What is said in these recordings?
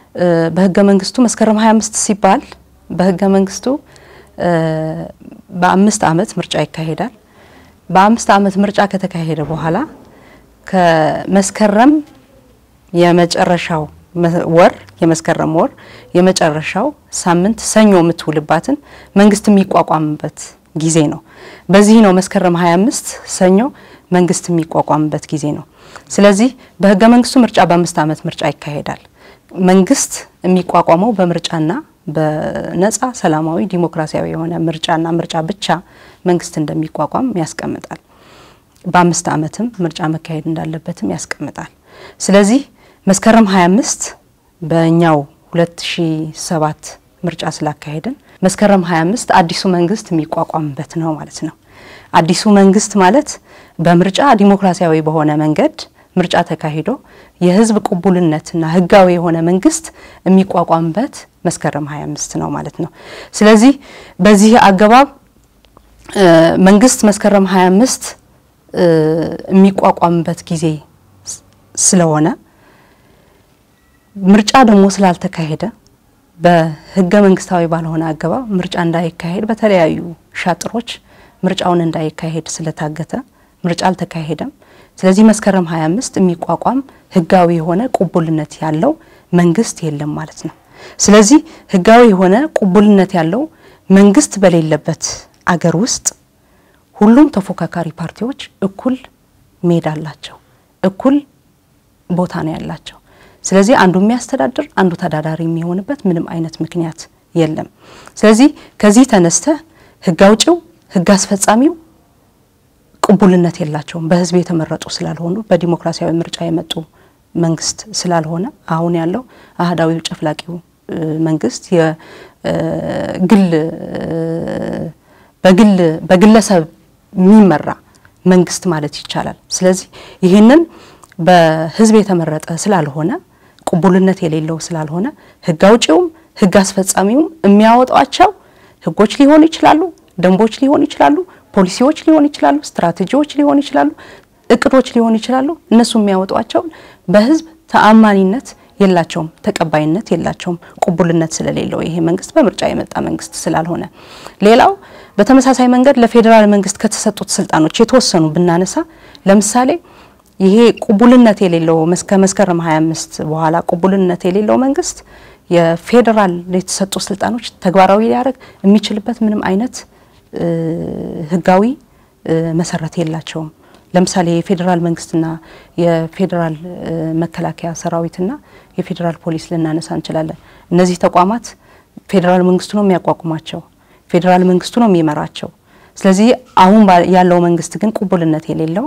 በህገ መንግስቱ መስከረም 25 ሲባል በህገ መንግስቱ በአምስት አመት ምርጫ ይካሄዳል። በአምስት አመት ምርጫ ከተካሄደ በኋላ ከመስከረም የመጨረሻው ወር የመስከረም ወር የመጨረሻው ሳምንት ሰኞ የምትውልባትን መንግስት የሚቋቋምበት ጊዜ ነው። በዚህ ነው መስከረም 25 ሰኞ መንግስት የሚቋቋምበት ጊዜ ነው። ስለዚህ በህገ መንግስቱ ምርጫ በአምስት አመት ምርጫ ይካሄዳል። መንግስት የሚቋቋመው በምርጫና በነጻ ሰላማዊ ዲሞክራሲያዊ የሆነ ምርጫና ምርጫ ብቻ መንግስት እንደሚቋቋም ያስቀምጣል። በአምስት አመትም ምርጫ መካሄድ እንዳለበትም ያስቀምጣል። ስለዚህ መስከረም 25 በእኛው 2007 ምርጫ ስላካሄድን መስከረም 25 አዲሱ መንግስት የሚቋቋምበት ነው ማለት ነው። አዲሱ መንግስት ማለት በምርጫ ዲሞክራሲያዊ በሆነ መንገድ ምርጫ ተካሂዶ የህዝብ ቅቡልነትና ህጋዊ የሆነ መንግስት የሚቋቋምበት መስከረም 25 ነው ማለት ነው። ስለዚህ በዚህ አገባብ መንግስት መስከረም 25 የሚቋቋምበት ጊዜ ስለሆነ ምርጫ ደግሞ ስላልተካሄደ በህገ መንግስታዊ ባልሆነ አገባብ ምርጫ እንዳይካሄድ በተለያዩ ሻጥሮች ምርጫውን እንዳይካሄድ ስለታገተ ምርጫ አልተካሄደም። ስለዚህ መስከረም 25 የሚቋቋም ህጋዊ የሆነ ቅቡልነት ያለው መንግስት የለም ማለት ነው። ስለዚህ ህጋዊ የሆነ ቅቡልነት ያለው መንግስት በሌለበት አገር ውስጥ ሁሉም ተፎካካሪ ፓርቲዎች እኩል ሜዳ አላቸው፣ እኩል ቦታ ነው ያላቸው። ስለዚህ አንዱ የሚያስተዳድር አንዱ ተዳዳሪ የሚሆንበት ምንም አይነት ምክንያት የለም። ስለዚህ ከዚህ ተነስተ ህግ አውጪው ህግ አስፈጻሚው ቅቡልነት የላቸውም። በህዝብ የተመረጡ ስላልሆኑ በዲሞክራሲያዊ ምርጫ የመጡ መንግስት ስላልሆነ አሁን ያለው አህዳዊው ጨፍላቂው መንግስት የግል በግል በግለሰብ የሚመራ መንግስት ማለት ይቻላል። ስለዚህ ይህንን በህዝብ የተመረጠ ስላልሆነ ቅቡልነት የሌለው ስላልሆነ ህግ አውጪውም ህግ አስፈጻሚውም የሚያወጧቸው ህጎች ሊሆኑ ይችላሉ፣ ደንቦች ሊሆኑ ይችላሉ፣ ፖሊሲዎች ሊሆኑ ይችላሉ፣ ስትራቴጂዎች ሊሆኑ ይችላሉ፣ እቅዶች ሊሆኑ ይችላሉ። እነሱ የሚያወጧቸው በህዝብ ተአማኒነት የላቸውም፣ ተቀባይነት የላቸውም፣ ቅቡልነት ስለሌለው ይሄ መንግስት በምርጫ የመጣ መንግስት ስላልሆነ። ሌላው በተመሳሳይ መንገድ ለፌዴራል መንግስት ከተሰጡት ስልጣኖች የተወሰኑ ብናነሳ ለምሳሌ ይሄ ቅቡልነት የሌለው ከመስከረም 25 በኋላ ቅቡልነት የሌለው መንግስት የፌዴራል የተሰጡ ስልጣኖች ተግባራዊ ሊያደርግ የሚችልበት ምንም አይነት ህጋዊ መሰረት የላቸውም። ለምሳሌ የፌዴራል መንግስትና የፌዴራል መከላከያ ሰራዊትና የፌዴራል ፖሊስ ልናነሳ እንችላለን። እነዚህ ተቋማት ፌዴራል መንግስቱ ነው የሚያቋቁማቸው፣ ፌዴራል መንግስቱ ነው የሚመራቸው። ስለዚህ አሁን ያለው መንግስት ግን ቅቡልነት የሌለው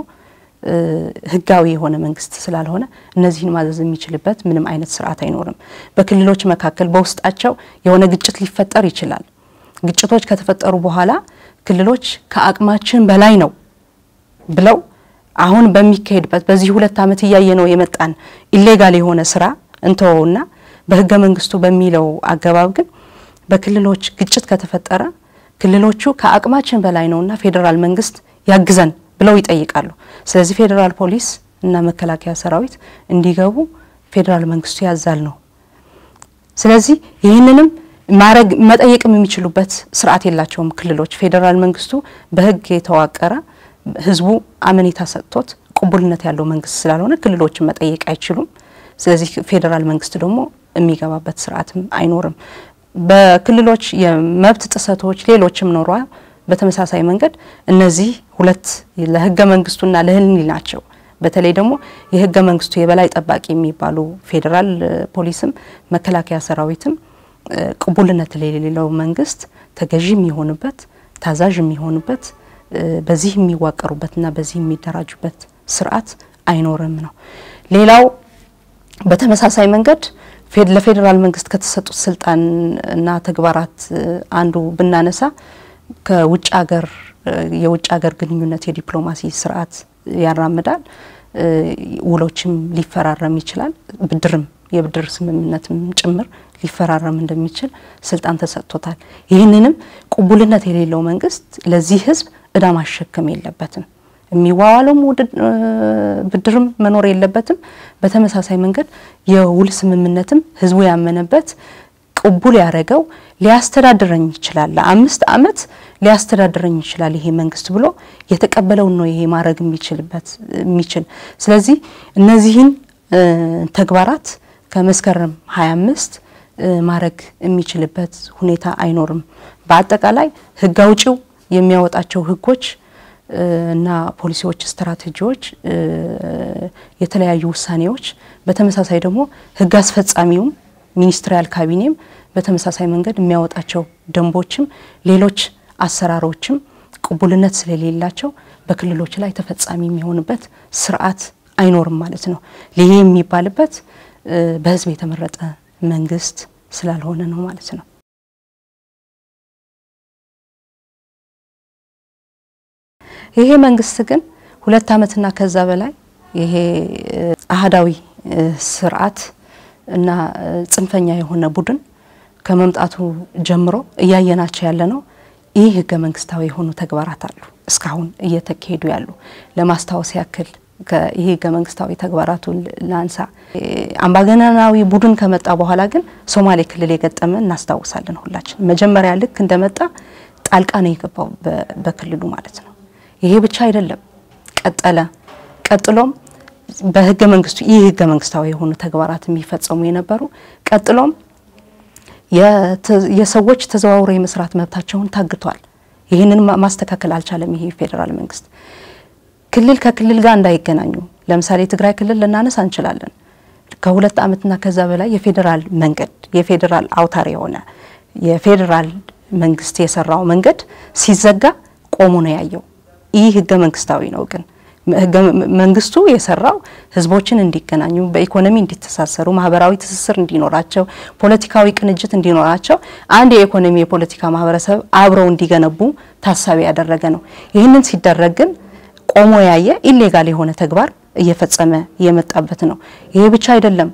ህጋዊ የሆነ መንግስት ስላልሆነ እነዚህን ማዘዝ የሚችልበት ምንም አይነት ስርዓት አይኖርም። በክልሎች መካከል በውስጣቸው የሆነ ግጭት ሊፈጠር ይችላል። ግጭቶች ከተፈጠሩ በኋላ ክልሎች ከአቅማችን በላይ ነው ብለው አሁን በሚካሄድበት በዚህ ሁለት ዓመት እያየ ነው የመጣን ኢሌጋል የሆነ ስራ እንተወውና በህገ መንግስቱ በሚለው አገባብ ግን በክልሎች ግጭት ከተፈጠረ ክልሎቹ ከአቅማችን በላይ ነውና ፌዴራል መንግስት ያግዘን ብለው ይጠይቃሉ። ስለዚህ ፌዴራል ፖሊስ እና መከላከያ ሰራዊት እንዲገቡ ፌዴራል መንግስቱ ያዛል ነው። ስለዚህ ይህንንም ማረግ መጠየቅም የሚችሉበት ስርዓት የላቸውም ክልሎች። ፌዴራል መንግስቱ በህግ የተዋቀረ ህዝቡ አመኔታ ሰጥቶት ቅቡልነት ያለው መንግስት ስላልሆነ ክልሎችን መጠየቅ አይችሉም። ስለዚህ ፌዴራል መንግስት ደግሞ የሚገባበት ስርዓትም አይኖርም። በክልሎች የመብት ጥሰቶች ሌሎችም ኖሯ በተመሳሳይ መንገድ እነዚህ ሁለት ለህገ መንግስቱና ለህሊናቸው በተለይ ደግሞ የህገ መንግስቱ የበላይ ጠባቂ የሚባሉ ፌዴራል ፖሊስም መከላከያ ሰራዊትም ቅቡልነት ለሌለው መንግስት ተገዢ የሚሆኑበት ታዛዥ የሚሆኑበት በዚህ የሚዋቀሩበትና በዚህ የሚደራጁበት ስርዓት አይኖርም ነው። ሌላው በተመሳሳይ መንገድ ለፌዴራል መንግስት ከተሰጡት ስልጣን እና ተግባራት አንዱ ብናነሳ ከውጭ ሀገር የውጭ ሀገር ግንኙነት የዲፕሎማሲ ስርዓት ያራምዳል። ውሎችም ሊፈራረም ይችላል። ብድርም የብድር ስምምነትም ጭምር ሊፈራረም እንደሚችል ስልጣን ተሰጥቶታል። ይህንንም ቅቡልነት የሌለው መንግስት ለዚህ ህዝብ እዳ ማሸከም የለበትም። የሚዋዋለው ብድርም መኖር የለበትም። በተመሳሳይ መንገድ የውል ስምምነትም ህዝቡ ያመነበት ቅቡል ያደረገው ሊያስተዳድረኝ ይችላል፣ ለአምስት ዓመት ሊያስተዳድረኝ ይችላል ይሄ መንግስት ብሎ የተቀበለውን ነው ይሄ ማድረግ የሚችልበት የሚችል ስለዚህ እነዚህን ተግባራት ከመስከረም 25 ማድረግ የሚችልበት ሁኔታ አይኖርም። በአጠቃላይ ህግ አውጪው የሚያወጣቸው ህጎች እና ፖሊሲዎች፣ ስትራቴጂዎች፣ የተለያዩ ውሳኔዎች በተመሳሳይ ደግሞ ህግ አስፈጻሚውም ሚኒስትሪያል ካቢኔም በተመሳሳይ መንገድ የሚያወጣቸው ደንቦችም ሌሎች አሰራሮችም ቅቡልነት ስለሌላቸው በክልሎች ላይ ተፈጻሚ የሚሆንበት ስርዓት አይኖርም ማለት ነው። ይሄ የሚባልበት በህዝብ የተመረጠ መንግስት ስላልሆነ ነው ማለት ነው። ይሄ መንግስት ግን ሁለት ዓመትና ከዛ በላይ ይሄ አህዳዊ ስርዓት እና ጽንፈኛ የሆነ ቡድን ከመምጣቱ ጀምሮ እያየናቸው ያለ ነው። ይህ ህገ መንግስታዊ የሆኑ ተግባራት አሉ እስካሁን እየተካሄዱ ያሉ። ለማስታወስ ያክል ይህ ህገ መንግስታዊ ተግባራቱን ላንሳ። አምባገነናዊ ቡድን ከመጣ በኋላ ግን ሶማሌ ክልል የገጠመ እናስታውሳለን ሁላችን። መጀመሪያ ልክ እንደመጣ ጣልቃ ነው የገባው በክልሉ ማለት ነው። ይሄ ብቻ አይደለም፣ ቀጠለ። ቀጥሎም በህገ መንግስቱ ይህ ህገ መንግስታዊ የሆኑ ተግባራት የሚፈጸሙ የነበሩ ቀጥሎም የሰዎች ተዘዋውሮ የመስራት መብታቸውን ታግቷል። ይህንን ማስተካከል አልቻለም። ይሄ ፌዴራል መንግስት ክልል ከክልል ጋር እንዳይገናኙ ለምሳሌ ትግራይ ክልል ልናነሳ እንችላለን። ከሁለት ዓመትና ከዛ በላይ የፌዴራል መንገድ የፌዴራል አውታር የሆነ የፌዴራል መንግስት የሰራው መንገድ ሲዘጋ ቆሞ ነው ያየው። ይህ ህገ መንግስታዊ ነው ግን ህገ መንግስቱ የሰራው ህዝቦችን እንዲገናኙ በኢኮኖሚ እንዲተሳሰሩ ማህበራዊ ትስስር እንዲኖራቸው ፖለቲካዊ ቅንጅት እንዲኖራቸው አንድ የኢኮኖሚ የፖለቲካ ማህበረሰብ አብረው እንዲገነቡ ታሳቢ ያደረገ ነው። ይህንን ሲደረግ ግን ቆሞ ያየ ኢሌጋል የሆነ ተግባር እየፈጸመ የመጣበት ነው። ይሄ ብቻ አይደለም።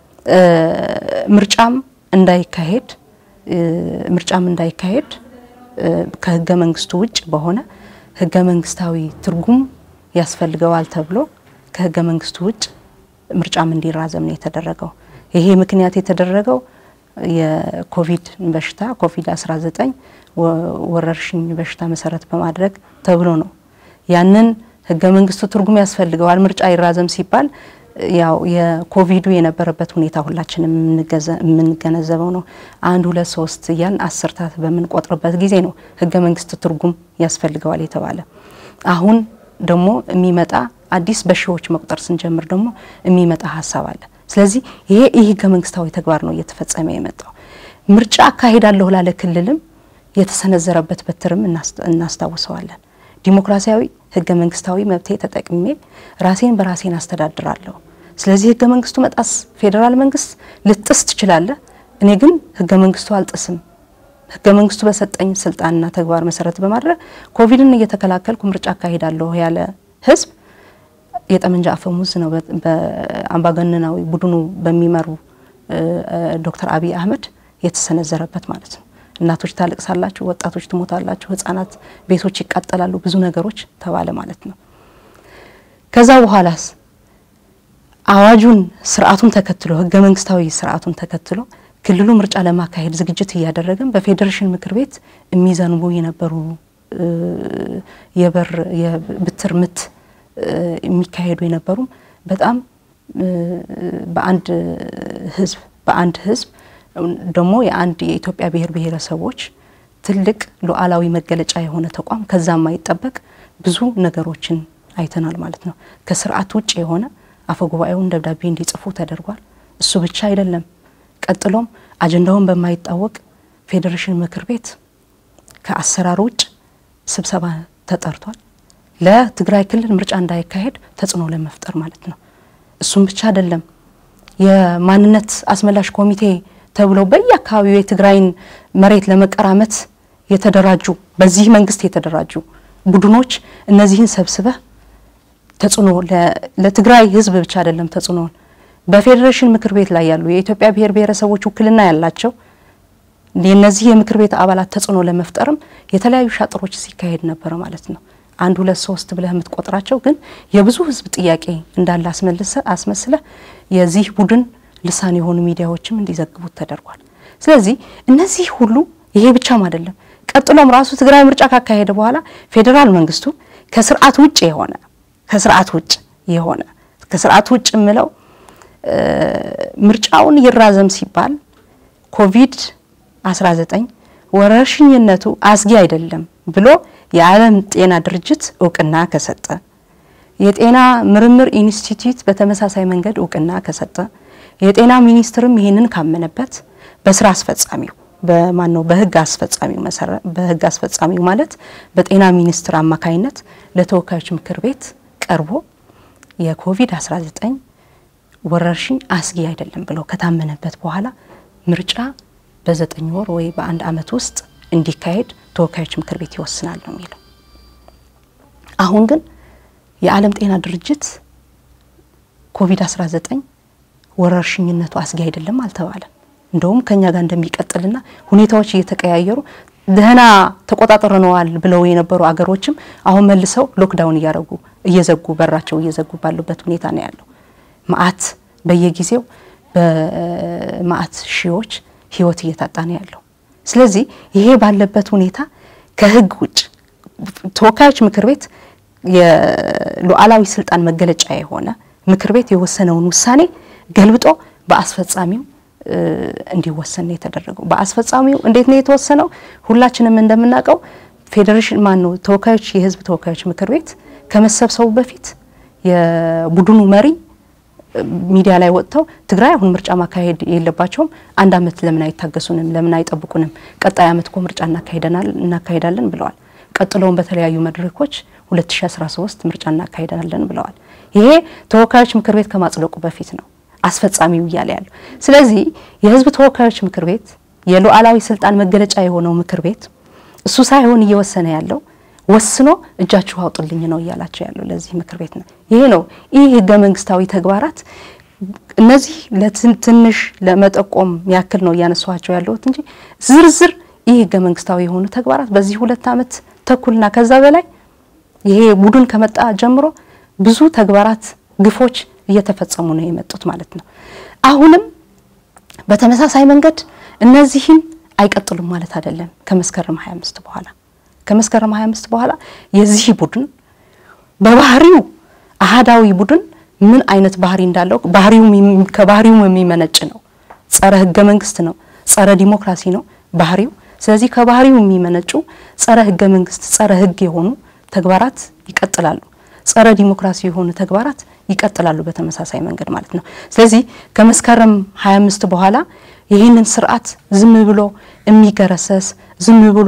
ምርጫም እንዳይካሄድ ምርጫም እንዳይካሄድ ከህገ መንግስቱ ውጭ በሆነ ህገ መንግስታዊ ትርጉም ያስፈልገዋል ተብሎ ከህገ መንግስቱ ውጭ ምርጫም እንዲራዘም ነው የተደረገው። ይሄ ምክንያት የተደረገው የኮቪድ በሽታ ኮቪድ 19 ወረርሽኝ በሽታ መሰረት በማድረግ ተብሎ ነው። ያንን ህገ መንግስቱ ትርጉም ያስፈልገዋል ምርጫ ይራዘም ሲባል ያው የኮቪዱ የነበረበት ሁኔታ ሁላችንም የምንገነዘበው ነው። አንድ ሁለት ሶስት እያልን አስርታት በምንቆጥርበት ጊዜ ነው ህገ መንግስት ትርጉም ያስፈልገዋል የተባለ አሁን ደግሞ የሚመጣ አዲስ በሺዎች መቁጠር ስንጀምር ደግሞ የሚመጣ ሀሳብ አለ። ስለዚህ ይሄ ይህ ህገ መንግስታዊ ተግባር ነው እየተፈጸመ የመጣው። ምርጫ አካሄዳለሁ ላለ ክልልም የተሰነዘረበት በትርም እናስታውሰዋለን። ዲሞክራሲያዊ ህገ መንግስታዊ መብቴ ተጠቅሜ ራሴን በራሴን አስተዳድራለሁ። ስለዚህ ህገ መንግስቱ መጣስ ፌዴራል መንግስት ልጥስ ትችላለህ፣ እኔ ግን ህገ መንግስቱ አልጥስም ህገ መንግስቱ በሰጠኝ ስልጣንና ተግባር መሰረት በማድረግ ኮቪድን እየተከላከልኩ ምርጫ አካሂዳለሁ ያለ ህዝብ የጠመንጃ አፈሙዝ ነው በአምባገነናዊ ቡድኑ በሚመሩ ዶክተር አብይ አህመድ የተሰነዘረበት ማለት ነው። እናቶች ታለቅሳላችሁ፣ ወጣቶች ትሞታላችሁ፣ ህጻናት ቤቶች ይቃጠላሉ፣ ብዙ ነገሮች ተባለ ማለት ነው። ከዛ በኋላስ አዋጁን ስርዓቱን ተከትሎ ህገ መንግስታዊ ስርዓቱን ተከትሎ ክልሉ ምርጫ ለማካሄድ ዝግጅት እያደረገን በፌዴሬሽን ምክር ቤት የሚዘንቡ የነበሩ የበር የብትር ምት የሚካሄዱ የነበሩም በጣም በአንድ ህዝብ በአንድ ህዝብ ደግሞ የአንድ የኢትዮጵያ ብሔር ብሔረሰቦች ትልቅ ሉዓላዊ መገለጫ የሆነ ተቋም ከዛ የማይጠበቅ ብዙ ነገሮችን አይተናል ማለት ነው። ከስርዓት ውጭ የሆነ አፈጉባኤውን ደብዳቤ እንዲጽፉ ተደርጓል። እሱ ብቻ አይደለም። ቀጥሎም አጀንዳውን በማይታወቅ ፌዴሬሽን ምክር ቤት ከአሰራር ውጭ ስብሰባ ተጠርቷል። ለትግራይ ክልል ምርጫ እንዳይካሄድ ተጽዕኖ ለመፍጠር ማለት ነው። እሱም ብቻ አይደለም። የማንነት አስመላሽ ኮሚቴ ተብለው በየአካባቢው የትግራይን መሬት ለመቀራመት የተደራጁ በዚህ መንግስት የተደራጁ ቡድኖች እነዚህን ሰብስበህ ተጽዕኖ ለትግራይ ህዝብ ብቻ አይደለም ተጽዕኖውን በፌዴሬሽን ምክር ቤት ላይ ያሉ የኢትዮጵያ ብሔር ብሔረሰቦች ውክልና ያላቸው የነዚህ የምክር ቤት አባላት ተጽዕኖ ለመፍጠርም የተለያዩ ሻጥሮች ሲካሄድ ነበረ ማለት ነው። አንድ ሁለት ሶስት ብለህ የምትቆጥራቸው ግን የብዙ ህዝብ ጥያቄ እንዳለ አስመልሰ አስመስለህ የዚህ ቡድን ልሳን የሆኑ ሚዲያዎችም እንዲዘግቡት ተደርጓል። ስለዚህ እነዚህ ሁሉ ይሄ ብቻም አይደለም። ቀጥሎም ራሱ ትግራይ ምርጫ ካካሄደ በኋላ ፌዴራል መንግስቱ ከስርዓት ውጭ የሆነ ከስርዓት ውጭ የሆነ ከስርዓት ውጭ የምለው ምርጫውን ይራዘም ሲባል ኮቪድ 19 ወረርሽኝነቱ አስጊ አይደለም ብሎ የዓለም ጤና ድርጅት እውቅና ከሰጠ የጤና ምርምር ኢንስቲትዩት በተመሳሳይ መንገድ እውቅና ከሰጠ የጤና ሚኒስትርም ይህንን ካመነበት በስራ አስፈጻሚው በማን ነው በህግ አስፈጻሚው መሰረት በህግ አስፈጻሚው ማለት በጤና ሚኒስትር አማካይነት ለተወካዮች ምክር ቤት ቀርቦ የኮቪድ-19 ወረርሽኝ አስጊ አይደለም ብሎ ከታመነበት በኋላ ምርጫ በዘጠኝ ወር ወይ በአንድ አመት ውስጥ እንዲካሄድ ተወካዮች ምክር ቤት ይወስናል ነው የሚለው። አሁን ግን የዓለም ጤና ድርጅት ኮቪድ-19 ወረርሽኝነቱ አስጊ አይደለም አልተባለም። እንደውም ከኛ ጋር እንደሚቀጥልና ሁኔታዎች እየተቀያየሩ ደህና ተቆጣጥረነዋል ብለው የነበሩ አገሮችም አሁን መልሰው ሎክዳውን እያደረጉ እየዘጉ በራቸው እየዘጉ ባሉበት ሁኔታ ነው ያለው። መዓት በየጊዜው በመዓት ሺዎች ህይወት እየታጣ ነው ያለው። ስለዚህ ይሄ ባለበት ሁኔታ ከህግ ውጭ ተወካዮች ምክር ቤት የሉዓላዊ ስልጣን መገለጫ የሆነ ምክር ቤት የወሰነውን ውሳኔ ገልብጦ በአስፈጻሚው እንዲወሰን ነው የተደረገው። በአስፈጻሚው እንዴት ነው የተወሰነው? ሁላችንም እንደምናውቀው ፌዴሬሽን ማን ነው ተወካዮች የህዝብ ተወካዮች ምክር ቤት ከመሰብሰቡ በፊት የቡድኑ መሪ ሚዲያ ላይ ወጥተው ትግራይ አሁን ምርጫ ማካሄድ የለባቸውም፣ አንድ አመት ለምን አይታገሱንም? ለምን አይጠብቁንም? ቀጣይ አመት እኮ ምርጫ እናካሄዳለን ብለዋል። ቀጥለውም በተለያዩ መድረኮች 2013 ምርጫ እናካሄዳለን ብለዋል። ይሄ ተወካዮች ምክር ቤት ከማጽደቁ በፊት ነው አስፈጻሚው እያለ ያለው። ስለዚህ የህዝብ ተወካዮች ምክር ቤት የሉዓላዊ ስልጣን መገለጫ የሆነው ምክር ቤት እሱ ሳይሆን እየወሰነ ያለው ወስኖ እጃችሁ አውጡልኝ ነው እያላቸው ያለው ለዚህ ምክር ቤት ነው። ይሄ ነው ይህ ህገ መንግስታዊ ተግባራት እነዚህ ለትንሽ ለመጠቆም ያክል ነው እያነሷቸው ያለሁት እንጂ ዝርዝር ይህ ህገ መንግስታዊ የሆኑ ተግባራት በዚህ ሁለት አመት ተኩልና ከዛ በላይ ይሄ ቡድን ከመጣ ጀምሮ ብዙ ተግባራት፣ ግፎች እየተፈጸሙ ነው የመጡት ማለት ነው። አሁንም በተመሳሳይ መንገድ እነዚህን አይቀጥሉም ማለት አይደለም። ከመስከረም 25 በኋላ ከመስከረም 25 በኋላ የዚህ ቡድን በባህሪው አህዳዊ ቡድን ምን አይነት ባህሪ እንዳለው ባህሪው ከባህሪው የሚመነጭ ነው። ጸረ ህገ መንግስት ነው። ጸረ ዲሞክራሲ ነው ባህሪው። ስለዚህ ከባህሪው የሚመነጩ ጸረ ህገ መንግስት፣ ጸረ ህግ የሆኑ ተግባራት ይቀጥላሉ። ጸረ ዲሞክራሲ የሆኑ ተግባራት ይቀጥላሉ በተመሳሳይ መንገድ ማለት ነው። ስለዚህ ከመስከረም 25 በኋላ ይህንን ስርዓት ዝም ብሎ የሚገረሰስ ዝም ብሎ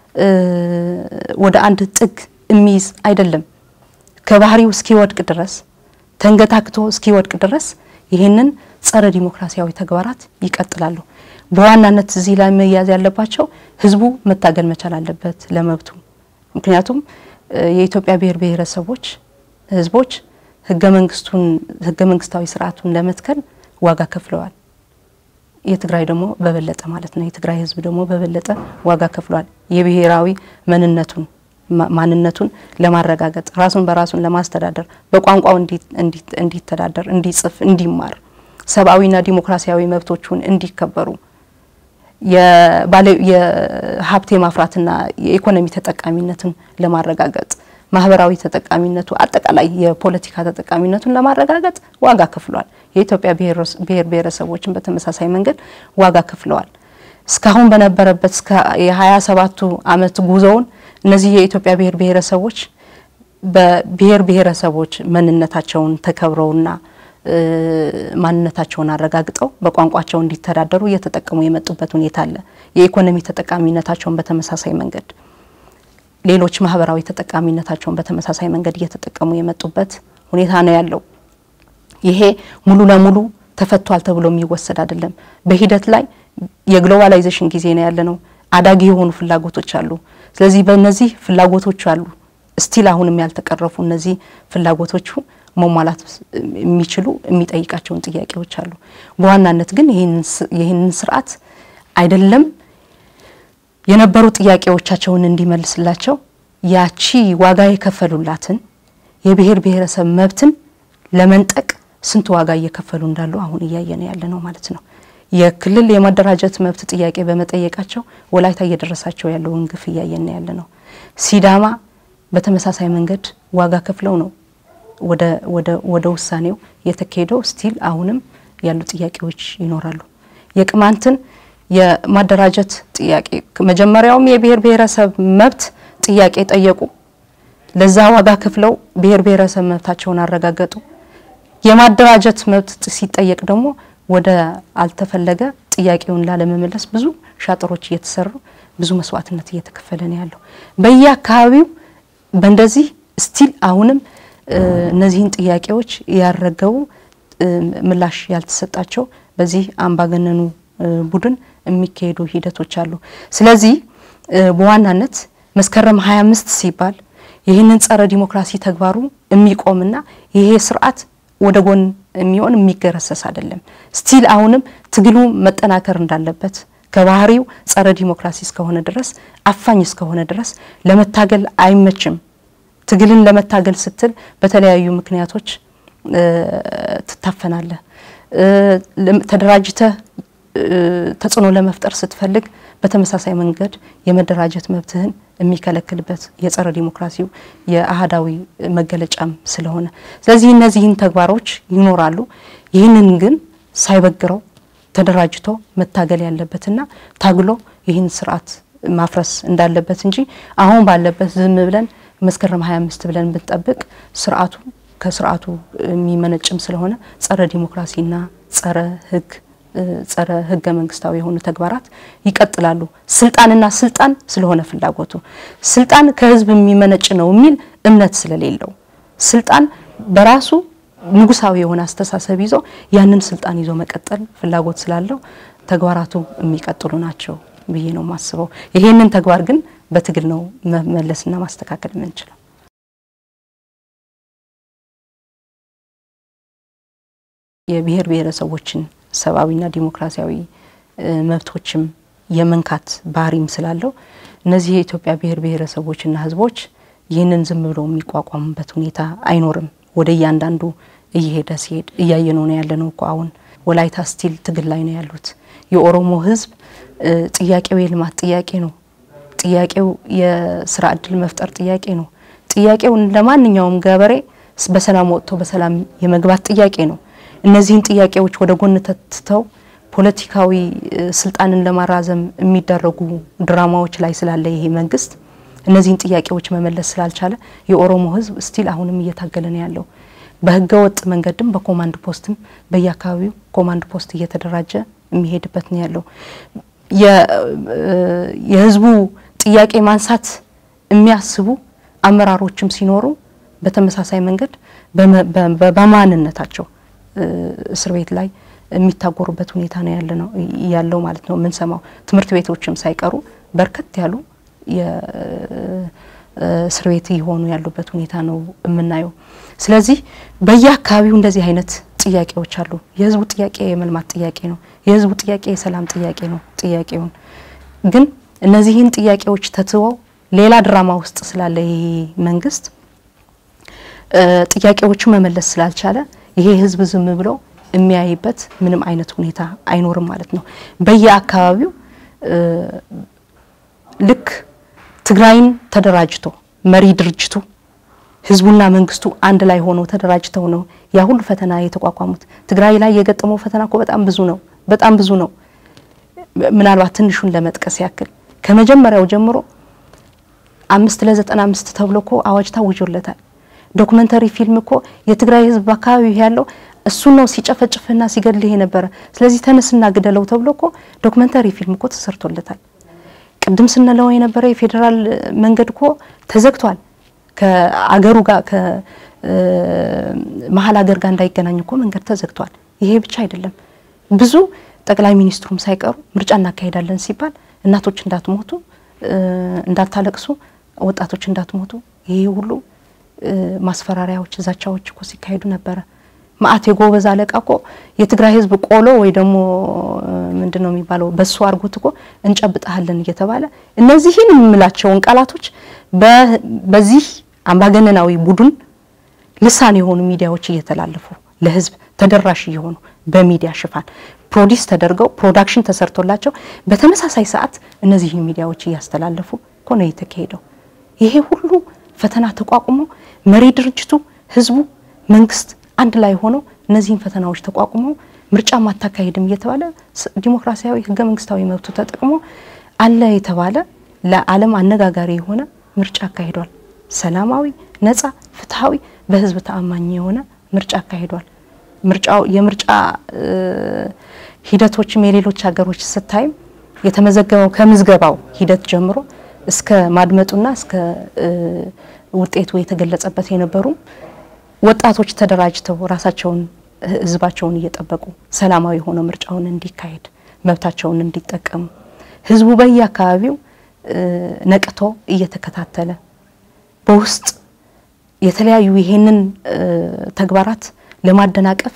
ወደ አንድ ጥግ የሚይዝ አይደለም። ከባህሪው እስኪወድቅ ድረስ ተንገታክቶ እስኪወድቅ ድረስ ይህንን ጸረ ዲሞክራሲያዊ ተግባራት ይቀጥላሉ። በዋናነት እዚህ ላይ መያዝ ያለባቸው ህዝቡ መታገል መቻል አለበት ለመብቱ። ምክንያቱም የኢትዮጵያ ብሔር ብሔረሰቦች ህዝቦች ህገ መንግስቱን ህገ መንግስታዊ ስርዓቱን ለመትከል ዋጋ ከፍለዋል። የትግራይ ደግሞ በበለጠ ማለት ነው። የትግራይ ህዝብ ደግሞ በበለጠ ዋጋ ከፍሏል። የብሔራዊ ማንነቱን ማንነቱን ለማረጋገጥ ራሱን በራሱን ለማስተዳደር በቋንቋው እንዲተዳደር፣ እንዲጽፍ፣ እንዲማር ሰብአዊና ዲሞክራሲያዊ መብቶቹን እንዲከበሩ የሀብት የማፍራትና የኢኮኖሚ ተጠቃሚነትን ለማረጋገጥ ማህበራዊ ተጠቃሚነቱ አጠቃላይ የፖለቲካ ተጠቃሚነቱን ለማረጋገጥ ዋጋ ከፍሏል። የኢትዮጵያ ብሔር ብሔረሰቦችን በተመሳሳይ መንገድ ዋጋ ከፍለዋል። እስካሁን በነበረበት እስከ የሀያ ሰባቱ አመት ጉዞውን እነዚህ የኢትዮጵያ ብሔር ብሔረሰቦች በብሔር ብሔረሰቦች ማንነታቸውን ተከብረውና ማንነታቸውን አረጋግጠው በቋንቋቸው እንዲተዳደሩ እየተጠቀሙ የመጡበት ሁኔታ አለ። የኢኮኖሚ ተጠቃሚነታቸውን በተመሳሳይ መንገድ ሌሎች ማህበራዊ ተጠቃሚነታቸውን በተመሳሳይ መንገድ እየተጠቀሙ የመጡበት ሁኔታ ነው ያለው። ይሄ ሙሉ ለሙሉ ተፈቷል ተብሎ የሚወሰድ አይደለም። በሂደት ላይ የግሎባላይዜሽን ጊዜ ነው ያለ ነው። አዳጊ የሆኑ ፍላጎቶች አሉ። ስለዚህ በእነዚህ ፍላጎቶች አሉ ስቲል አሁንም ያልተቀረፉ እነዚህ ፍላጎቶቹ መሟላት የሚችሉ የሚጠይቃቸውን ጥያቄዎች አሉ። በዋናነት ግን ይህንን ስርዓት አይደለም የነበሩ ጥያቄዎቻቸውን እንዲመልስላቸው ያቺ ዋጋ የከፈሉላትን የብሔር ብሔረሰብ መብትን ለመንጠቅ ስንት ዋጋ እየከፈሉ እንዳሉ አሁን እያየን ያለ ነው ማለት ነው። የክልል የማደራጀት መብት ጥያቄ በመጠየቃቸው ወላይታ እየደረሳቸው ያለውን ግፍ እያየን ያለ ነው። ሲዳማ በተመሳሳይ መንገድ ዋጋ ከፍለው ነው ወደ ወደ ወደ ውሳኔው የተካሄደው። ስቲል አሁንም ያሉ ጥያቄዎች ይኖራሉ። የቅማንትን የማደራጀት ጥያቄ መጀመሪያውም የብሔር ብሔረሰብ መብት ጥያቄ ጠየቁ። ለዛ ዋጋ ከፍለው ብሔር ብሔረሰብ መብታቸውን አረጋገጡ። የማደራጀት መብት ሲጠየቅ ደግሞ ወደ አልተፈለገ ጥያቄውን ላለመመለስ ብዙ ሻጥሮች እየተሰሩ ብዙ መስዋዕትነት እየተከፈለ ነው ያለው በየአካባቢው በእንደዚህ ስቲል አሁንም እነዚህን ጥያቄዎች ያረገቡ ምላሽ ያልተሰጣቸው በዚህ አምባገነኑ ቡድን የሚካሄዱ ሂደቶች አሉ። ስለዚህ በዋናነት መስከረም 25 ሲባል ይህንን ጸረ ዲሞክራሲ ተግባሩ የሚቆምና ይሄ ስርዓት ወደ ጎን የሚሆን የሚገረሰስ አይደለም። ስቲል አሁንም ትግሉ መጠናከር እንዳለበት ከባህሪው ጸረ ዲሞክራሲ እስከሆነ ድረስ አፋኝ እስከሆነ ድረስ ለመታገል አይመችም። ትግልን ለመታገል ስትል በተለያዩ ምክንያቶች ትታፈናለህ። ተደራጅተህ ተጽዕኖ ለመፍጠር ስትፈልግ በተመሳሳይ መንገድ የመደራጀት መብትህን የሚከለክልበት የጸረ ዲሞክራሲው የአህዳዊ መገለጫም ስለሆነ ስለዚህ እነዚህን ተግባሮች ይኖራሉ። ይህንን ግን ሳይበግረው ተደራጅቶ መታገል ያለበትና ታግሎ ይህን ስርዓት ማፍረስ እንዳለበት እንጂ አሁን ባለበት ዝም ብለን መስከረም 25 ብለን ብንጠብቅ ስርዓቱ ከስርዓቱ የሚመነጭም ስለሆነ ጸረ ዲሞክራሲና ጸረ ህግ ጸረ ህገ መንግስታዊ የሆኑ ተግባራት ይቀጥላሉ። ስልጣንና ስልጣን ስለሆነ ፍላጎቱ ስልጣን ከህዝብ የሚመነጭ ነው የሚል እምነት ስለሌለው ስልጣን በራሱ ንጉሳዊ የሆነ አስተሳሰብ ይዞ ያንን ስልጣን ይዞ መቀጠል ፍላጎት ስላለው ተግባራቱ የሚቀጥሉ ናቸው ብዬ ነው የማስበው። ይሄንን ተግባር ግን በትግል ነው መመለስና ማስተካከል የምንችለው። የብሔር ብሔረሰቦችን ሰብአዊና ዲሞክራሲያዊ መብቶችም የመንካት ባህሪም ስላለው እነዚህ የኢትዮጵያ ብሔር ብሔረሰቦችና ህዝቦች ይህንን ዝም ብለው የሚቋቋሙበት ሁኔታ አይኖርም። ወደ እያንዳንዱ እየሄደ ሲሄድ እያየነው ነው ያለ ነው እኮ አሁን ወላይታ ስቲል ትግል ላይ ነው ያሉት። የኦሮሞ ህዝብ ጥያቄው የልማት ጥያቄ ነው። ጥያቄው የስራ እድል መፍጠር ጥያቄ ነው። ጥያቄው ለማንኛውም ገበሬ በሰላም ወጥቶ በሰላም የመግባት ጥያቄ ነው። እነዚህን ጥያቄዎች ወደ ጎን ተትተው ፖለቲካዊ ስልጣንን ለማራዘም የሚደረጉ ድራማዎች ላይ ስላለ ይሄ መንግስት እነዚህን ጥያቄዎች መመለስ ስላልቻለ የኦሮሞ ህዝብ ስቲል አሁንም እየታገለ ነው ያለው። በህገ ወጥ መንገድም በኮማንድ ፖስትም በየአካባቢው ኮማንድ ፖስት እየተደራጀ የሚሄድበት ነው ያለው። የህዝቡ ጥያቄ ማንሳት የሚያስቡ አመራሮችም ሲኖሩ በተመሳሳይ መንገድ በማንነታቸው እስር ቤት ላይ የሚታጎሩበት ሁኔታ ነው ያለ ነው ያለው ማለት ነው የምንሰማው። ትምህርት ቤቶችም ሳይቀሩ በርከት ያሉ የእስር ቤት እየሆኑ ያሉበት ሁኔታ ነው የምናየው። ስለዚህ በየአካባቢው እንደዚህ አይነት ጥያቄዎች አሉ። የህዝቡ ጥያቄ የመልማት ጥያቄ ነው። የህዝቡ ጥያቄ የሰላም ጥያቄ ነው። ጥያቄውን ግን እነዚህን ጥያቄዎች ተትወው ሌላ ድራማ ውስጥ ስላለ ይሄ መንግስት ጥያቄዎቹ መመለስ ስላልቻለ ይሄ ህዝብ ዝም ብሎ የሚያይበት ምንም አይነት ሁኔታ አይኖርም ማለት ነው። በየአካባቢው ልክ ትግራይን ተደራጅቶ መሪ ድርጅቱ ህዝቡና መንግስቱ አንድ ላይ ሆነው ተደራጅተው ነው ያ ሁሉ ፈተና የተቋቋሙት። ትግራይ ላይ የገጠመው ፈተና እኮ በጣም ብዙ ነው፣ በጣም ብዙ ነው። ምናልባት ትንሹን ለመጥቀስ ያክል ከመጀመሪያው ጀምሮ አምስት ለዘጠና አምስት ተብሎ እኮ አዋጅ ታውጆለታል። ዶክመንተሪ ፊልም እኮ የትግራይ ህዝብ በአካባቢው ያለው እሱን ነው ሲጨፈጭፍና ሲገድልህ የነበረ። ስለዚህ ተነስና ግደለው ተብሎ እኮ ዶክመንተሪ ፊልም እኮ ተሰርቶለታል። ቅድም ስንለው የነበረ የፌዴራል መንገድ እኮ ተዘግቷል። ከአገሩ ጋር ከመሀል ሀገር ጋር እንዳይገናኝ እኮ መንገድ ተዘግቷል። ይሄ ብቻ አይደለም። ብዙ ጠቅላይ ሚኒስትሩም ሳይቀሩ ምርጫ እናካሄዳለን ሲባል እናቶች እንዳትሞቱ፣ እንዳታለቅሱ፣ ወጣቶች እንዳትሞቱ ይሄ ሁሉ ማስፈራሪያዎች፣ ዛቻዎች እኮ ሲካሄዱ ነበረ። ማአት የጎበዝ አለቃ እኮ የትግራይ ህዝብ ቆሎ ወይ ደግሞ ምንድን ነው የሚባለው በሱ አርጉት እኮ እንጨብጣሃለን እየተባለ እነዚህን የምላቸውን ቃላቶች በዚህ አምባገነናዊ ቡድን ልሳን የሆኑ ሚዲያዎች እየተላለፉ ለህዝብ ተደራሽ እየሆኑ በሚዲያ ሽፋን ፕሮዲስ ተደርገው ፕሮዳክሽን ተሰርቶላቸው በተመሳሳይ ሰዓት እነዚህ ሚዲያዎች እያስተላለፉ እኮ ነው የተካሄደው። ይሄ ሁሉ ፈተና ተቋቁሞ መሪ ድርጅቱ፣ ህዝቡ፣ መንግስት አንድ ላይ ሆነው እነዚህን ፈተናዎች ተቋቁሞ ምርጫ ማታካሄድም እየተባለ ዲሞክራሲያዊ ህገ መንግስታዊ መብቱ ተጠቅሞ አለ የተባለ ለዓለም አነጋጋሪ የሆነ ምርጫ አካሂዷል። ሰላማዊ፣ ነጻ፣ ፍትሐዊ፣ በህዝብ ተአማኝ የሆነ ምርጫ አካሂዷል። ምርጫው የምርጫ ሂደቶችም የሌሎች ሀገሮች ስታይም የተመዘገበው ከምዝገባው ሂደት ጀምሮ እስከ ማድመጡና እስከ ውጤቱ የተገለጸበት የነበሩ ወጣቶች ተደራጅተው ራሳቸውን ህዝባቸውን እየጠበቁ ሰላማዊ ሆነው ምርጫውን እንዲካሄድ መብታቸውን እንዲጠቀሙ ህዝቡ በየአካባቢው ነቅቶ እየተከታተለ በውስጥ የተለያዩ ይሄንን ተግባራት ለማደናቀፍ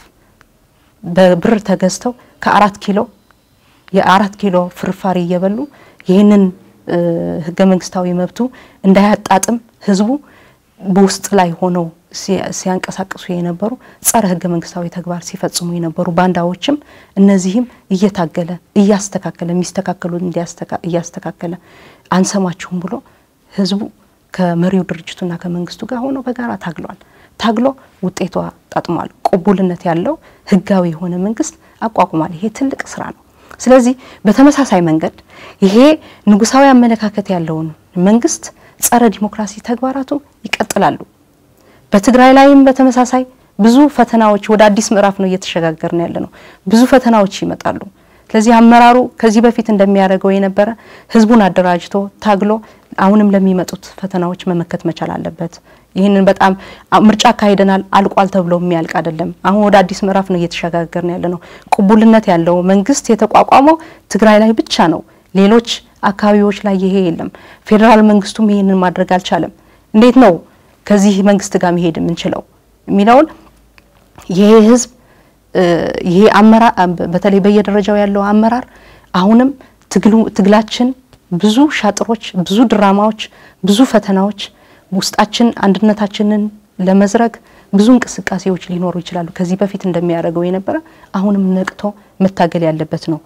በብር ተገዝተው ከአራት ኪሎ የአራት ኪሎ ፍርፋሪ እየበሉ ይህንን ህገ መንግስታዊ መብቱ እንዳያጣጥም ህዝቡ በውስጥ ላይ ሆነው ሲያንቀሳቅሱ የነበሩ ጸረ ህገ መንግስታዊ ተግባር ሲፈጽሙ የነበሩ ባንዳዎችም እነዚህም እየታገለ እያስተካከለ የሚስተካከሉ እያስተካከለ አንሰማችሁም ብሎ ህዝቡ ከመሪው ድርጅቱና ከመንግስቱ ጋር ሆኖ በጋራ ታግሏል። ታግሎ ውጤቷ ጣጥሟል። ቅቡልነት ያለው ህጋዊ የሆነ መንግስት አቋቁሟል። ይሄ ትልቅ ስራ ነው። ስለዚህ በተመሳሳይ መንገድ ይሄ ንጉሳዊ አመለካከት ያለውን መንግስት ጸረ ዲሞክራሲ ተግባራቱ ይቀጥላሉ። በትግራይ ላይም በተመሳሳይ ብዙ ፈተናዎች ወደ አዲስ ምዕራፍ ነው እየተሸጋገርን ያለ ነው። ብዙ ፈተናዎች ይመጣሉ። ስለዚህ አመራሩ ከዚህ በፊት እንደሚያደርገው የነበረ ህዝቡን አደራጅቶ ታግሎ አሁንም ለሚመጡት ፈተናዎች መመከት መቻል አለበት። ይህንን በጣም ምርጫ አካሂደናል አልቋል ተብሎ የሚያልቅ አይደለም። አሁን ወደ አዲስ ምዕራፍ ነው እየተሸጋገርን ያለ ነው። ቅቡልነት ያለው መንግስት የተቋቋመው ትግራይ ላይ ብቻ ነው። ሌሎች አካባቢዎች ላይ ይሄ የለም። ፌዴራል መንግስቱም ይህንን ማድረግ አልቻለም። እንዴት ነው ከዚህ መንግስት ጋር መሄድ የምንችለው የሚለውን ይሄ ህዝብ ይሄ አመራር በተለይ በየደረጃው ያለው አመራር አሁንም ትግላችን ብዙ ሻጥሮች፣ ብዙ ድራማዎች፣ ብዙ ፈተናዎች ውስጣችን አንድነታችንን ለመዝረግ ብዙ እንቅስቃሴዎች ሊኖሩ ይችላሉ። ከዚህ በፊት እንደሚያደርገው የነበረ አሁንም ነቅቶ መታገል ያለበት ነው።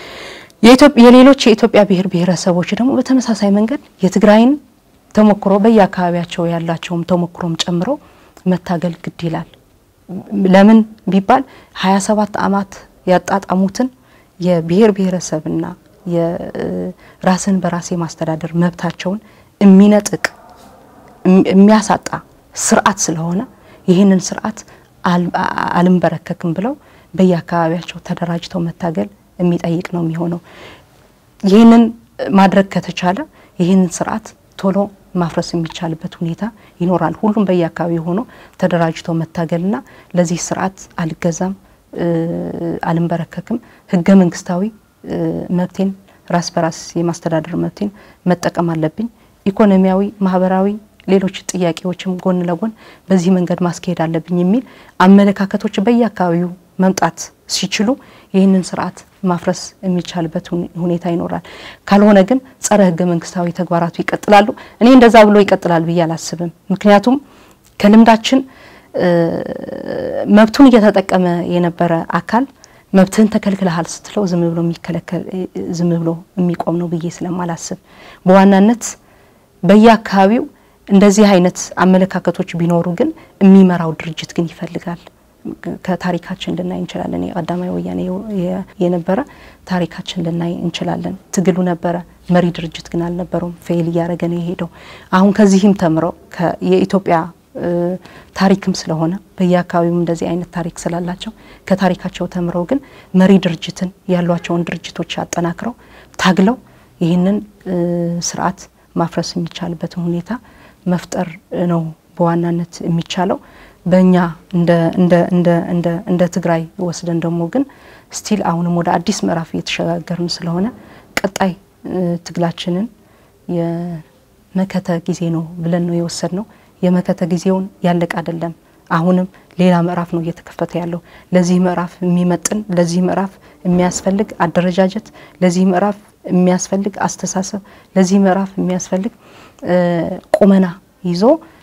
የሌሎች የኢትዮጵያ ብሔር ብሔረሰቦች ደግሞ በተመሳሳይ መንገድ የትግራይን ተሞክሮ በየአካባቢያቸው ያላቸውም ተሞክሮም ጨምሮ መታገል ግድ ይላል። ለምን ቢባል ሀያ ሰባት አመት ያጣጣሙትን የብሔር ብሔረሰብና የራስን በራስ የማስተዳደር መብታቸውን የሚነጥቅ የሚያሳጣ ስርዓት ስለሆነ ይህንን ስርዓት አልንበረከክም ብለው በየአካባቢያቸው ተደራጅተው መታገል የሚጠይቅ ነው የሚሆነው። ይህንን ማድረግ ከተቻለ ይህንን ስርዓት ቶሎ ማፍረስ የሚቻልበት ሁኔታ ይኖራል። ሁሉም በየአካባቢው ሆኖ ተደራጅቶ መታገልና ለዚህ ስርዓት አልገዛም፣ አልንበረከክም፣ ህገ መንግስታዊ መብቴን ራስ በራስ የማስተዳደር መብቴን መጠቀም አለብኝ፣ ኢኮኖሚያዊ፣ ማህበራዊ ሌሎች ጥያቄዎችም ጎን ለጎን በዚህ መንገድ ማስካሄድ አለብኝ የሚል አመለካከቶች በየአካባቢው መምጣት ሲችሉ ይህንን ስርዓት ማፍረስ የሚቻልበት ሁኔታ ይኖራል። ካልሆነ ግን ጸረ ህገ መንግስታዊ ተግባራቱ ይቀጥላሉ። እኔ እንደዛ ብሎ ይቀጥላል ብዬ አላስብም። ምክንያቱም ከልምዳችን መብቱን እየተጠቀመ የነበረ አካል መብትህን ተከልክለሃል ስትለው ዝም ብሎ የሚከለከል ዝም ብሎ የሚቆም ነው ብዬ ስለማላስብ በዋናነት በየአካባቢው እንደዚህ አይነት አመለካከቶች ቢኖሩ ግን የሚመራው ድርጅት ግን ይፈልጋል። ከታሪካችን ልናይ እንችላለን። የቀዳማዊ ወያኔ የነበረ ታሪካችን ልናይ እንችላለን። ትግሉ ነበረ፣ መሪ ድርጅት ግን አልነበረውም። ፌል እያደረገ ነው የሄደው። አሁን ከዚህም ተምረው የኢትዮጵያ ታሪክም ስለሆነ በየአካባቢውም እንደዚህ አይነት ታሪክ ስላላቸው ከታሪካቸው ተምረው ግን መሪ ድርጅትን ያሏቸውን ድርጅቶች አጠናክረው ታግለው ይህንን ስርዓት ማፍረስ የሚቻልበትን ሁኔታ መፍጠር ነው በዋናነት የሚቻለው። በእኛ እንደ ትግራይ ወስደን ደግሞ ግን ስቲል አሁንም ወደ አዲስ ምዕራፍ እየተሸጋገርን ስለሆነ ቀጣይ ትግላችንን የመከተ ጊዜ ነው ብለን ነው የወሰድ ነው። የመከተ ጊዜውን ያለቀ አይደለም። አሁንም ሌላ ምዕራፍ ነው እየተከፈተ ያለው። ለዚህ ምዕራፍ የሚመጥን ለዚህ ምዕራፍ የሚያስፈልግ አደረጃጀት፣ ለዚህ ምዕራፍ የሚያስፈልግ አስተሳሰብ፣ ለዚህ ምዕራፍ የሚያስፈልግ ቁመና ይዞ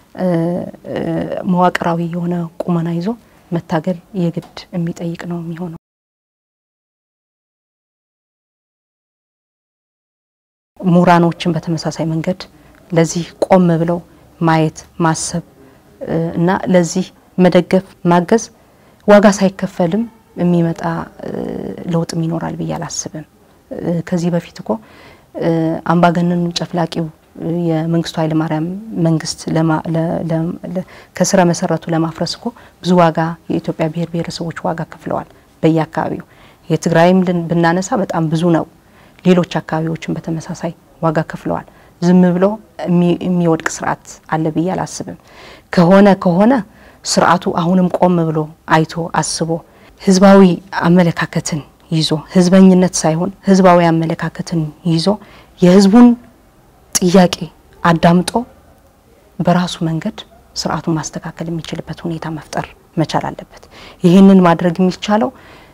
መዋቅራዊ የሆነ ቁመና ይዞ መታገል የግድ የሚጠይቅ ነው የሚሆነው። ምሁራኖችን በተመሳሳይ መንገድ ለዚህ ቆም ብለው ማየት ማሰብ እና ለዚህ መደገፍ ማገዝ ዋጋ ሳይከፈልም የሚመጣ ለውጥም ይኖራል ብዬ አላስብም። ከዚህ በፊት እኮ አምባገነኑ ጨፍላቂው የመንግስቱ ኃይለማርያም መንግስት ከስረ መሰረቱ ለማፍረስ እኮ ብዙ ዋጋ የኢትዮጵያ ብሔር ብሔረሰቦች ዋጋ ከፍለዋል። በየአካባቢው የትግራይም ብናነሳ በጣም ብዙ ነው። ሌሎች አካባቢዎችን በተመሳሳይ ዋጋ ከፍለዋል። ዝም ብሎ የሚወድቅ ስርዓት አለ ብዬ አላስብም። ከሆነ ከሆነ ስርዓቱ አሁንም ቆም ብሎ አይቶ አስቦ ህዝባዊ አመለካከትን ይዞ ህዝበኝነት ሳይሆን ህዝባዊ አመለካከትን ይዞ የህዝቡን ጥያቄ አዳምጦ በራሱ መንገድ ስርዓቱን ማስተካከል የሚችልበት ሁኔታ መፍጠር መቻል አለበት። ይህንን ማድረግ የሚቻለው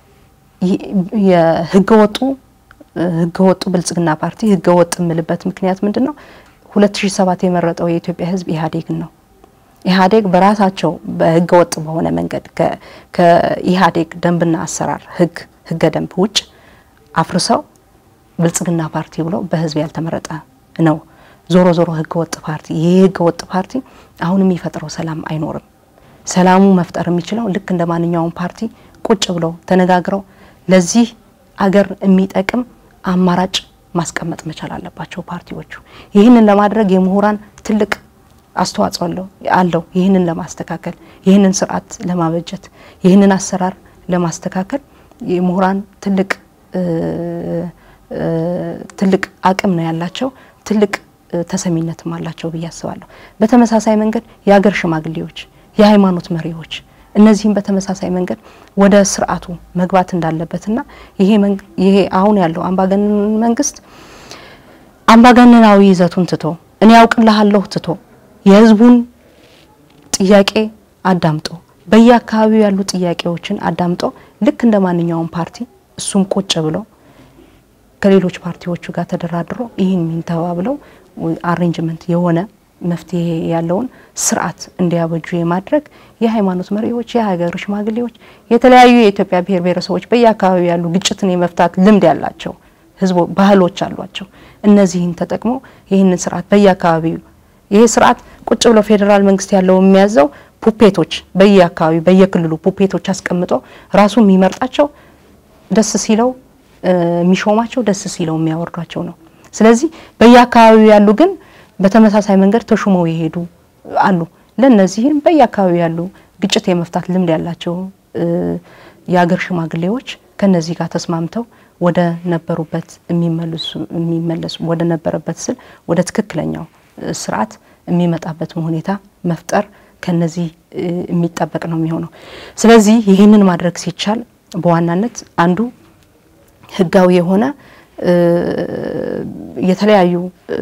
የህገወጡ ህገወጡ ብልጽግና ፓርቲ ህገወጥ የምልበት ምክንያት ምንድን ነው? 2007 የመረጠው የኢትዮጵያ ህዝብ ኢህአዴግን ነው። ኢህአዴግ በራሳቸው በህገወጥ በሆነ መንገድ ከኢህአዴግ ደንብና አሰራር ህግ ህገ ደንብ ውጭ አፍርሰው ብልጽግና ፓርቲ ብሎ በህዝብ ያልተመረጠ ነው። ዞሮ ዞሮ ህገወጥ ፓርቲ ይህ ህገወጥ ፓርቲ አሁን የሚፈጥረው ሰላም አይኖርም። ሰላሙ መፍጠር የሚችለው ልክ እንደ ማንኛውም ፓርቲ ቁጭ ብለው ተነጋግረው ለዚህ አገር የሚጠቅም አማራጭ ማስቀመጥ መቻል አለባቸው ፓርቲዎቹ። ይህንን ለማድረግ የምሁራን ትልቅ አስተዋጽኦ አለው። ይህንን ለማስተካከል፣ ይህንን ስርዓት ለማበጀት፣ ይህንን አሰራር ለማስተካከል የምሁራን ትልቅ ትልቅ አቅም ነው ያላቸው። ትልቅ ተሰሚነትም አላቸው ብዬ አስባለሁ። በተመሳሳይ መንገድ የሀገር ሽማግሌዎች፣ የሃይማኖት መሪዎች እነዚህም በተመሳሳይ መንገድ ወደ ስርዓቱ መግባት እንዳለበትና ይሄ አሁን ያለው አምባገነን መንግስት አምባገነናዊ ይዘቱን ትቶ እኔ ያውቅልሃለሁ ትቶ የህዝቡን ጥያቄ አዳምጦ በየአካባቢው ያሉ ጥያቄዎችን አዳምጦ ልክ እንደ ማንኛውም ፓርቲ እሱም ቁጭ ብሎ ከሌሎች ፓርቲዎቹ ጋር ተደራድሮ ይህን ሚንተባ ብለው አሬንጅመንት የሆነ መፍትሄ ያለውን ስርዓት እንዲያበጁ የማድረግ የሃይማኖት መሪዎች፣ የሀገር ሽማግሌዎች፣ የተለያዩ የኢትዮጵያ ብሔር ብሔረሰቦች በየአካባቢው ያሉ ግጭትን የመፍታት ልምድ ያላቸው ህዝቦ ባህሎች አሏቸው። እነዚህን ተጠቅሞ ይህንን ስርዓት በየአካባቢው ይሄ ስርዓት ቁጭ ብሎ ፌዴራል መንግስት ያለው የሚያዘው ፑፔቶች በየአካባቢው በየክልሉ ፑፔቶች አስቀምጦ ራሱ የሚመርጣቸው ደስ ሲለው የሚሾማቸው ደስ ሲለው የሚያወርዷቸው ነው። ስለዚህ በየአካባቢው ያሉ ግን በተመሳሳይ መንገድ ተሹመው የሄዱ አሉ። ለእነዚህም በየአካባቢው ያሉ ግጭት የመፍታት ልምድ ያላቸው የሀገር ሽማግሌዎች ከነዚህ ጋር ተስማምተው ወደ ነበሩበት የሚመለሱ ወደ ነበረበት ስል ወደ ትክክለኛው ስርዓት የሚመጣበትን ሁኔታ መፍጠር ከነዚህ የሚጠበቅ ነው የሚሆነው። ስለዚህ ይህንን ማድረግ ሲቻል በዋናነት አንዱ ህጋዊ የሆነ የተለያዩ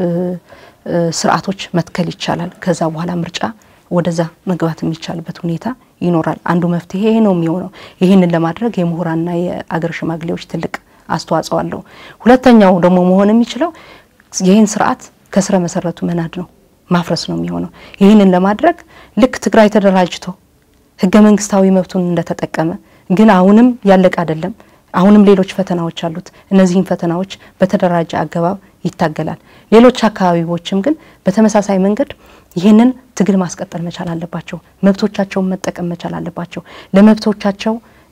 ስርዓቶች መትከል ይቻላል። ከዛ በኋላ ምርጫ ወደዛ መግባት የሚቻልበት ሁኔታ ይኖራል። አንዱ መፍትሄ ይሄ ነው የሚሆነው። ይህንን ለማድረግ የምሁራንና የአገር ሽማግሌዎች ትልቅ አስተዋጽኦ አለው። ሁለተኛው ደግሞ መሆን የሚችለው ይህን ስርዓት ከስረ መሰረቱ መናድ ነው፣ ማፍረስ ነው የሚሆነው። ይህንን ለማድረግ ልክ ትግራይ ተደራጅቶ ህገ መንግስታዊ መብቱን እንደተጠቀመ ግን አሁንም ያለቀ አይደለም። አሁንም ሌሎች ፈተናዎች አሉት። እነዚህን ፈተናዎች በተደራጀ አገባብ ይታገላል። ሌሎች አካባቢዎችም ግን በተመሳሳይ መንገድ ይህንን ትግል ማስቀጠል መቻል አለባቸው። መብቶቻቸውን መጠቀም መቻል አለባቸው። ለመብቶቻቸው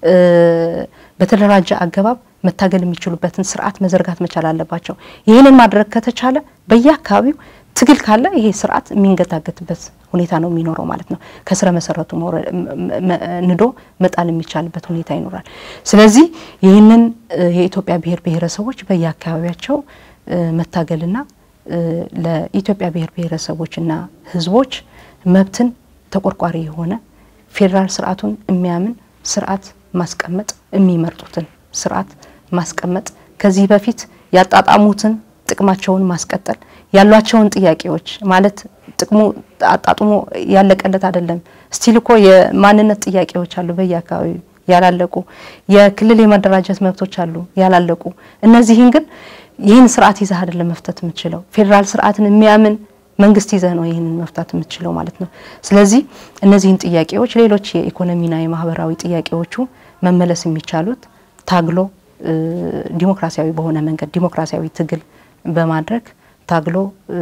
በተደራጀ አገባብ መታገል የሚችሉበትን ስርዓት መዘርጋት መቻል አለባቸው። ይህንን ማድረግ ከተቻለ በየአካባቢው ትግል ካለ ይሄ ስርዓት የሚንገታገትበት ሁኔታ ነው የሚኖረው ማለት ነው። ከስረ መሰረቱ ንዶ መጣል የሚቻልበት ሁኔታ ይኖራል። ስለዚህ ይህንን የኢትዮጵያ ብሔር ብሔረሰቦች በየአካባቢያቸው መታገልና ለኢትዮጵያ ብሔር ብሔረሰቦችና ህዝቦች መብትን ተቆርቋሪ የሆነ ፌዴራል ስርዓቱን የሚያምን ስርዓት ማስቀመጥ የሚመርጡትን ስርዓት ማስቀመጥ ከዚህ በፊት ያጣጣሙትን ጥቅማቸውን ማስቀጠል ያሏቸውን ጥያቄዎች ማለት ጥቅሙ አጣጥሞ ያለቀለት አይደለም። ስቲል እኮ የማንነት ጥያቄዎች አሉ በየአካባቢው ያላለቁ፣ የክልል የመደራጀት መብቶች አሉ ያላለቁ። እነዚህን ግን ይህን ስርዓት ይዘህ አይደለም መፍታት የምትችለው። ፌዴራል ስርዓትን የሚያምን መንግስት ይዘህ ነው ይህንን መፍታት የምትችለው ማለት ነው። ስለዚህ እነዚህን ጥያቄዎች ሌሎች የኢኮኖሚና የማህበራዊ ጥያቄዎቹ መመለስ የሚቻሉት ታግሎ ዲሞክራሲያዊ በሆነ መንገድ ዲሞክራሲያዊ ትግል በማድረግ ታግሎ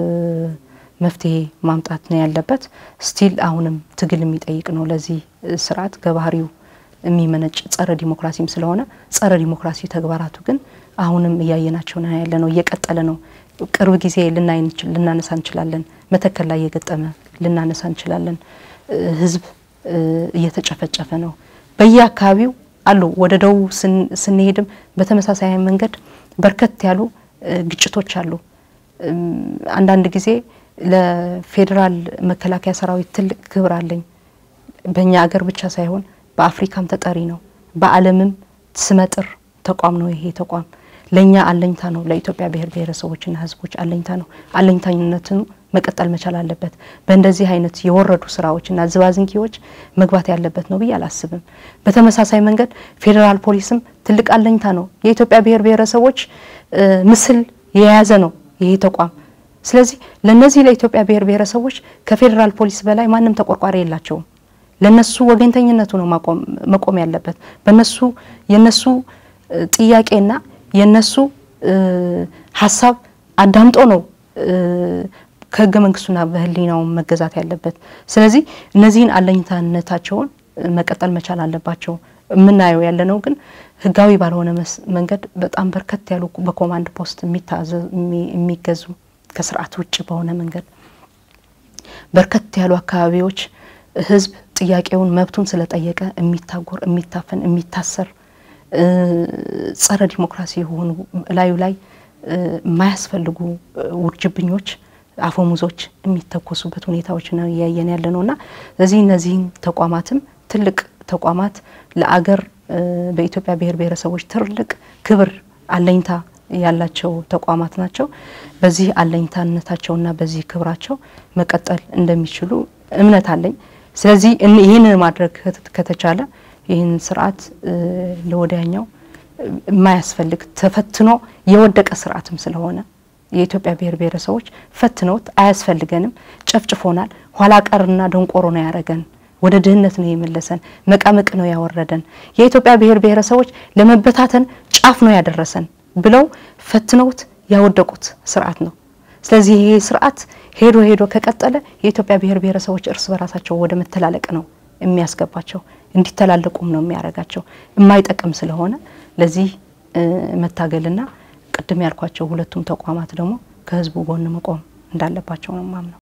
መፍትሄ ማምጣት ነው ያለበት። ስቲል አሁንም ትግል የሚጠይቅ ነው። ለዚህ ስርዓት ከባህሪው የሚመነጭ ጸረ ዲሞክራሲም ስለሆነ ጸረ ዲሞክራሲ ተግባራቱ ግን አሁንም እያየናቸው ነው ያለ ነው፣ እየቀጠለ ነው። ቅርብ ጊዜ ልናነሳ እንችላለን። መተከል ላይ የገጠመ ልናነሳ እንችላለን። ህዝብ እየተጨፈጨፈ ነው በየአካባቢው አሉ። ወደ ደቡብ ስንሄድም በተመሳሳይ መንገድ በርከት ያሉ ግጭቶች አሉ። አንዳንድ ጊዜ ለፌዴራል መከላከያ ሰራዊት ትልቅ ክብር አለኝ። በእኛ አገር ብቻ ሳይሆን በአፍሪካም ተጠሪ ነው። በዓለምም ስመጥር ተቋም ነው። ይሄ ተቋም ለእኛ አለኝታ ነው። ለኢትዮጵያ ብሔር ብሔረሰቦችና ህዝቦች አለኝታ ነው። አለኝታነትን መቀጠል መቻል አለበት። በእንደዚህ አይነት የወረዱ ስራዎችና ዝባዝንኪዎች መግባት ያለበት ነው ብዬ አላስብም። በተመሳሳይ መንገድ ፌዴራል ፖሊስም ትልቅ አለኝታ ነው። የኢትዮጵያ ብሔር ብሔረሰቦች ምስል የያዘ ነው ይሄ ተቋም። ስለዚህ ለነዚህ ለኢትዮጵያ ብሔር ብሔረሰቦች ከፌዴራል ፖሊስ በላይ ማንም ተቆርቋሪ የላቸውም። ለነሱ ወገኝተኝነቱ ነው መቆም ያለበት። በነሱ የነሱ ጥያቄና የነሱ ሀሳብ አዳምጦ ነው ከህገ መንግስቱና በህሊናው መገዛት ያለበት። ስለዚህ እነዚህን አለኝታነታቸውን መቀጠል መቻል አለባቸው። የምናየው ያለነው ግን ህጋዊ ባልሆነ መንገድ በጣም በርከት ያሉ በኮማንድ ፖስት የሚገዙ ከስርዓት ውጭ በሆነ መንገድ በርከት ያሉ አካባቢዎች ህዝብ ጥያቄውን መብቱን ስለጠየቀ የሚታጎር፣ የሚታፈን፣ የሚታሰር ጸረ ዲሞክራሲ የሆኑ ላዩ ላይ የማያስፈልጉ ውርጅብኞች አፈሙዞች የሚተኮሱበት ሁኔታዎች ነው እያየን ያለ ነው እና ስለዚህ እነዚህን ተቋማትም ትልቅ ተቋማት ለአገር በኢትዮጵያ ብሔር ብሔረሰቦች ትልቅ ክብር አለኝታ ያላቸው ተቋማት ናቸው። በዚህ አለኝታነታቸውና በዚህ ክብራቸው መቀጠል እንደሚችሉ እምነት አለኝ። ስለዚህ ይህንን ማድረግ ከተቻለ ይህን ስርዓት ለወዲያኛው የማያስፈልግ ተፈትኖ የወደቀ ስርዓትም ስለሆነ የኢትዮጵያ ብሔር ብሔረሰቦች ፈትነውት አያስፈልገንም፣ ጨፍጭፎናል፣ ኋላ ቀርና ደንቆሮ ነው ያደረገን፣ ወደ ድህነት ነው የመለሰን፣ መቀመቅ ነው ያወረደን፣ የኢትዮጵያ ብሔር ብሔረሰቦች ለመበታተን ጫፍ ነው ያደረሰን ብለው ፈትነውት ያወደቁት ስርዓት ነው። ስለዚህ ይሄ ስርዓት ሄዶ ሄዶ ከቀጠለ የኢትዮጵያ ብሔር ብሔረሰቦች እርስ በራሳቸው ወደ መተላለቅ ነው የሚያስገባቸው፣ እንዲተላለቁም ነው የሚያደርጋቸው። የማይጠቅም ስለሆነ ለዚህ መታገልና ቅድም ያልኳቸው ሁለቱም ተቋማት ደግሞ ከህዝቡ ጎን መቆም እንዳለባቸው ነው ማምነው።